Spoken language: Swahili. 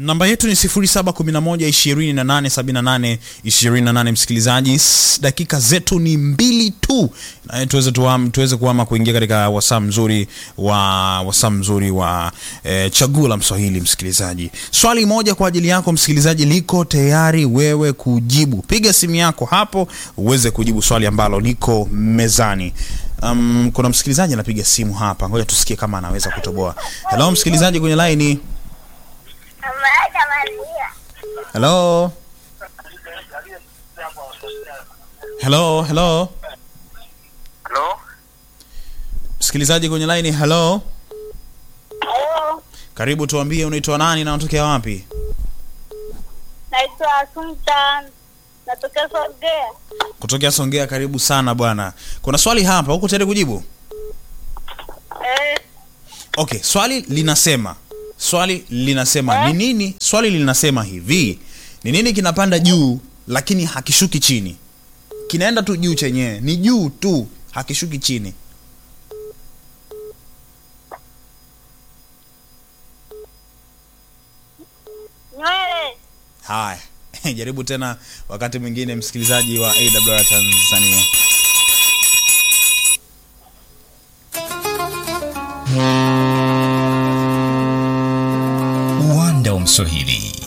namba yetu ni 0711287828 msikilizaji S- dakika zetu ni mbili tu na tuweze tuam, tuweze kuama kuingia katika wasaa mzuri wa wasaa mzuri wa eh, chaguo la mswahili msikilizaji swali moja kwa ajili yako msikilizaji liko tayari wewe kujibu piga simu yako hapo uweze kujibu swali ambalo liko mezani um, kuna msikilizaji anapiga simu hapa ngoja tusikie kama anaweza kutoboa helo msikilizaji kwenye laini Hello. Hello, hello. Halo? Msikilizaji kwenye line, hello. Halo, Karibu tuambie unaitwa nani na unatokea wapi? naitwa Sultan, natokea Songea. Kutokea Songea, karibu sana bwana. Kuna swali hapa, huko tayari kujibu? Eh, Okay, swali linasema swali linasema ni nini? Swali linasema hivi, ni nini kinapanda juu lakini hakishuki chini? Kinaenda tu juu chenyewe, ni juu tu, hakishuki chini. nywele. Haya, jaribu tena wakati mwingine, msikilizaji wa AWR Tanzania. uwanda wa mswahili